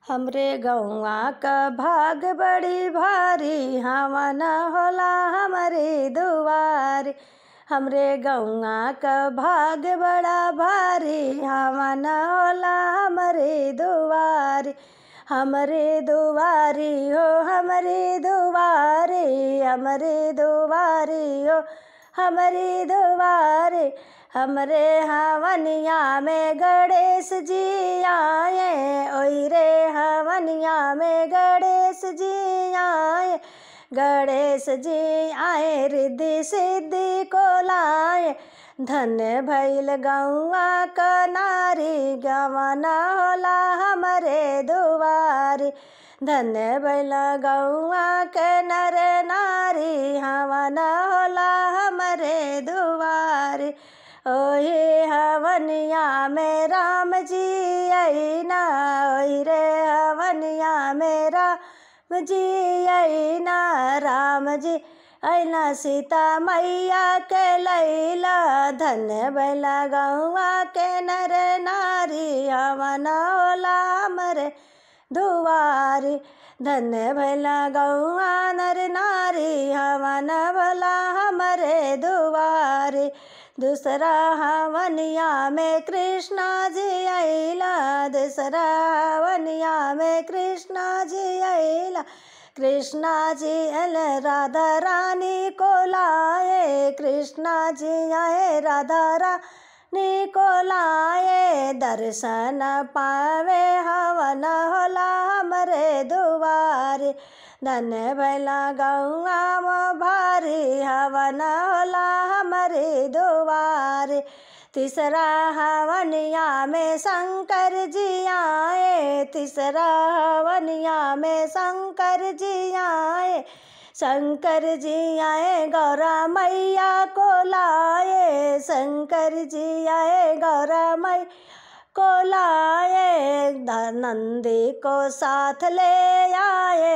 हमरे गौवा क भाग बड़ी भारी हवा न होला हमरे दुआरी हमरे गौवा क भाग बड़ा भारी हवा न होला हमरे दुआरी हमरे दुआरी हो हमरे दुआरी हमरे दुआरी हो हमरे दुआरे हमरे हवनिया में गणेश जी आए ओई रे हवनिया में गणेश जी आए गणेश जी आए रिद्धि सिद्धि को लाए धन्य भैल गौआ क नारी गवाना होला हमरे दुआरी धन्य भैल गौआ के नर नारी हवन होला हमरे दुआरी ओहे हवनिया में राम जी अइना ओहि रे हवनिया में राम जी अइना राम जी अइना सीता मैया के लैला धन्य बैला गौआ के नर नारी हवन होला हमरे दुआरी धन्य भैला गौआ नर नारी हवन भला हमरे दुआरी दूसरा हवनिया में कृष्णा जी अइला दूसरा हवनिया में कृष्णा जी अइला कृष्णा जी अल राधा रानी को लाए कृष्णा जी आए राधा रानी को लाए दर्शन पावे हवन होला हमरे दुआरे धन्य भैला गौआ भारी हवन होला हमरे दुआरे तीसरा हवनिया में शंकर जी आए तीसरा हवनिया में शंकर जी आए शंकर जी आए गौरा मैया को लाए शंकर जी आए गौरा मैया को लाए नंदी को साथ ले आए